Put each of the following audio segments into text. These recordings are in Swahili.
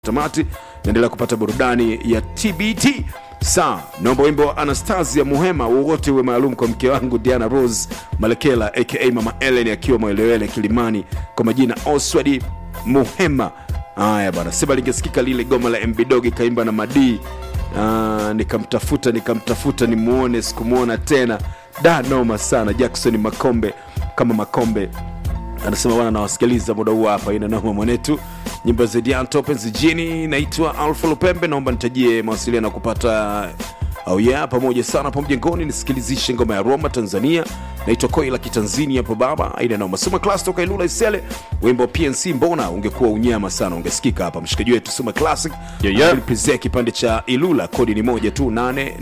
tamati naendelea kupata burudani ya tbt saa naomba wimbo wa anastasia muhema wowote uwe maalum kwa mke wangu diana rose malekela aka mama ellen akiwa mwelewele kilimani kwa majina oswadi muhema haya bana sema lingesikika lile goma la mbdog ikaimba na madii Ah, nikamtafuta nikamtafuta nimuone sikumwona tena da noma sana jackson makombe kama makombe anasema bwana nawasikiliza muda huu hapa ina noma mwanetu nyimbo za dianto penzi jini naitwa alfa lupembe naomba nitajie mawasiliano ya kupata au oh yeah, pamoja sana hapo mjengoni nisikilizishe ngoma ya roma tanzania naitwa koi la kitanzini hapo baba aina noma suma class toka ilula isele wimbo wa pnc mbona ungekuwa unyama sana ungesikika hapa mshikaji wetu suma classic Yeah, yeah. Presea kipande cha ilula kodi ni moja tu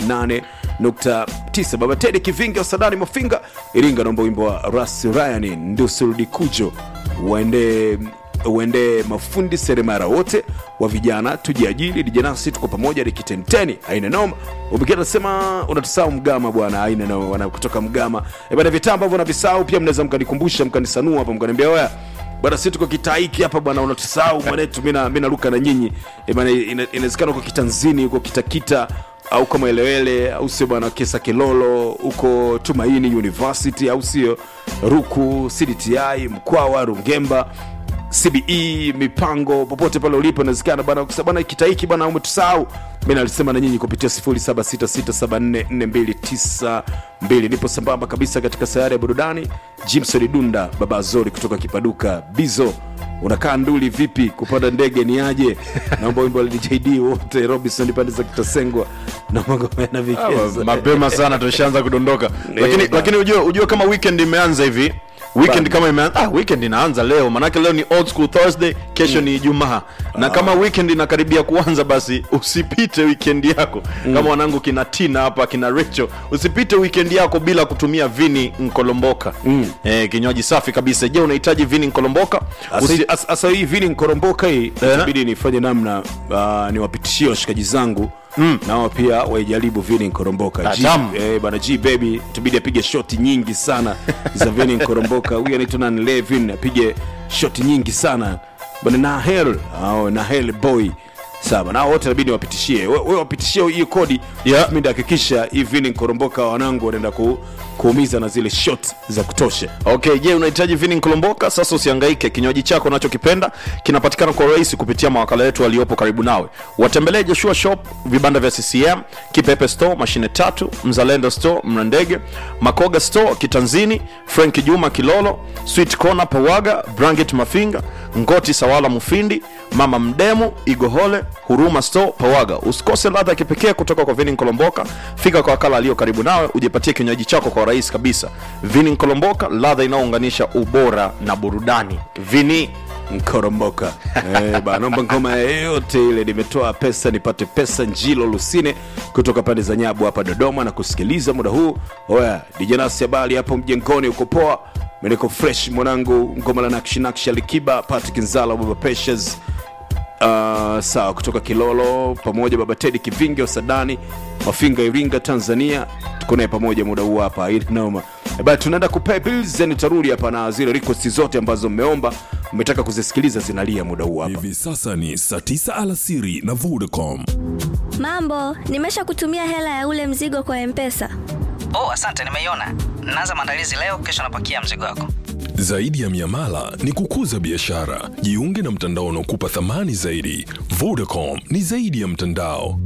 88.9 baba tedi kivinga sadani mafinga iringa naomba wimbo wa ras ryan ndusurudi kujo uende uende mafundi seremara wote wa vijana tujiajili dijanasi tuko pamoja likitenteni aina noma ubikia nasema unatusahau mgama bwana aina noma bwana kutoka mgama e bana vitaa ambavyo navisahau pia mnaweza mkanikumbusha mkanisanua hapa mkaniambia oya bwana si tuko kitaiki hapa bwana unatusahau mwanetu mi naruka na nyinyi Eh, bwana ina- inawezekana uko kitanzini uko kitakita au kama elewele au sio bwana kesa kilolo huko tumaini university au sio ruku cdti mkwawa rungemba cbe mipango popote pale ulipo inawezekana bana ukisema bana kitaiki bana umetusahau mi nalisema na nyinyi kupitia 0766744292 nipo sambamba kabisa katika sayari ya burudani jimson dunda baba azori kutoka kipaduka bizo unakaa nduli vipi kupanda ndege ni aje naomba wimbo wa jd wote robinson pande za kitasengwa na magomena Ah, vikeza mapema sana tushaanza kudondoka lakini, ba- lakini ujue, ujue kama weekend imeanza hivi weekend Bana. kama imeanza ah, weekend inaanza leo manake leo ni old school thursday kesho ni ijumaa na kama weekend inakaribia kuanza basi usipite weekend yako kama wanangu kina tina hapa kina rachel usipite weekend yako bila kutumia vini nkolomboka eh, kinywaji safi kabisa je unahitaji vini nkolomboka Usi- sasa hii vili nkoromboka hii itabidi nifanye namna uh, niwapitishie washikaji zangu mm. nao pia waijaribu vini nkoromboka Ah, G- tamu. eh, bana g baby itabidi apige shoti nyingi sana za vini nkoromboka huyu anaitwa nani levin apige shoti nyingi sana bana nahel au nahel boy sawa nao wote nabidi wapitishie we we wapitishie hiyo kodi Yeah. mi ndahakikisha hii vini nkoromboka wanangu wanaenda ku, kuumiza na zile shot za kutosha okay je unahitaji vini nkolomboka sasa usiangaike kinywaji chako unachokipenda kinapatikana kwa urahisi kupitia mawakala yetu waliopo karibu nawe watembelee joshua shop vibanda vya ccm kipepe store mashine tatu mzalendo store mrandege makoga store kitanzini frank juma kilolo sweet corner pawaga branget mafinga ngoti sawala mufindi mama mdemu igohole huruma store pawaga usikose ladha ya kipekee kutoka kwa vini nkolomboka fika kwa wakala aliyo karibu nawe ujipatie kinywaji chako kwa urahisi kabisa vini nkolomboka ladha inayounganisha ubora na burudani vini mkoromboka eh, bana, naomba ngoma yeyote ile nimetoa pesa nipate pesa njilo lusine kutoka pande za nyabu hapa dodoma na kusikiliza muda huu oya dijanasi habari hapo mjengoni uko poa meniko fresh mwanangu ngoma la nakshinakshi alikiba patrick nzala baba peshes Uh, sawa kutoka kilolo pamoja baba tedi kivinge wasadani mafinga iringa tanzania tuko naye pamoja muda huu hapa ili noma Eh, bana tunaenda kupay bills then tarudi hapa na zile request zote ambazo mmeomba mmetaka kuzisikiliza zinalia muda huu hapa hivi sasa ni saa 9 alasiri na vodacom Mambo, nimesha kutumia hela ya ule mzigo kwa Mpesa. oh asante nimeiona naanza maandalizi leo kesho napakia mzigo wako zaidi ya miamala ni kukuza biashara jiunge na mtandao unaokupa thamani zaidi vodacom ni zaidi ya mtandao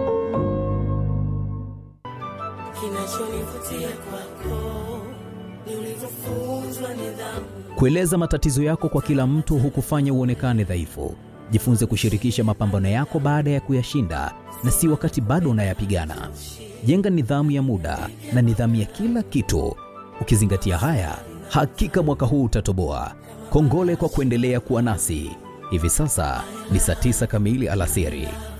Kinachonivutia kwako ni ulivyofunzwa nidhamu. Kueleza matatizo yako kwa kila mtu hukufanya uonekane dhaifu. Jifunze kushirikisha mapambano yako baada ya kuyashinda na si wakati bado unayapigana. Jenga nidhamu ya muda na nidhamu ya kila kitu. Ukizingatia haya, hakika mwaka huu utatoboa. Kongole kwa kuendelea kuwa nasi. Hivi sasa ni saa tisa kamili alasiri.